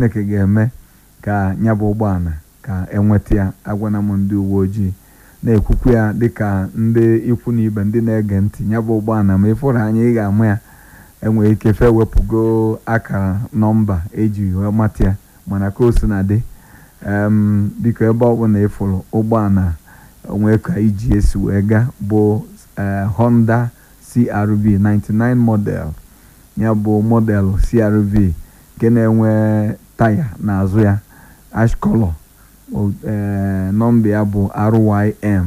chineke ga-eme ka ya bụ ụgbọala ka enweta ya agwana m ndị uwe ojii na-ekwukwu ya dịka ndị ikwu na ibe ndị na-ege ntị ya bụ ụgbọala ma ịfụrụ anya ị ga-ama ya enwere ike fe wepụgo akara nọmba eji wee mata ya mana ka o si na dị biko ebe ọ bụla ịfụrụ ụgbọala onwe ka iji esi wee gaa bụ Honda CRV 99 model ya bụ model CRV nke na-enwe taya n'azụ ya ash color nọmba ya bụ RYM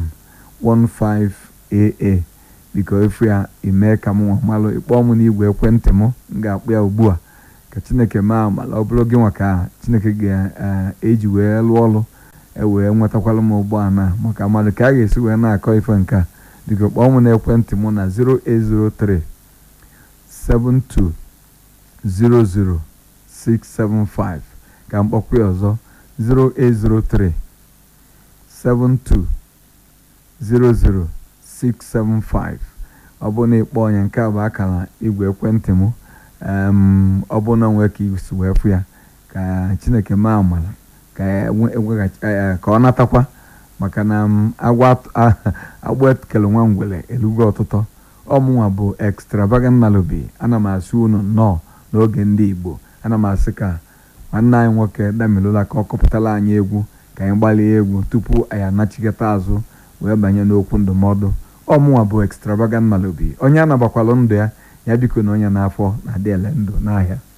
15AA biko efu ya ime ka m nwa malụ ịkpọọ m n'igwe ekwentị m m ga-akpụ ya ugbu a ka chineke maa amala ọ bụrụ gị nwa ka chineke ga-eji wee lụọ ọrụ ewee nwetakwala m ụgbọala maka mmadụ ka a ga-esi wee na-akọ ife nke a biko kpọọ m n'ekwentị m na 0803 7200675 ka m kpọkwa ya ọzọ 0803 7200675 ọ bụ na ịkpọ onye nke a bụ akara igwe ekwentị m ọ bụ na nwee ka isi wee fụ ya ka chineke maa amala ka ọ natakwa maka na agba ekele nwa ngwele elugo ọtụtụ ọmụnwa bụ extravagant Nnalubi ana m asị unu nnọọ n'oge ndị Igbo ana m asị ka nwanne anyị nwoke Damilola ka ọ kọpụtara anyị egwu ka anyị gbalie egwu tupu anyị anachigata azụ wee banye n'okwu ndụmọdụ ọmụnwa bụ extravagant Nnalubi onye anabakwalụ ndụ ya ya biko na onye n'afọ na-adị ele ndụ n'ahịa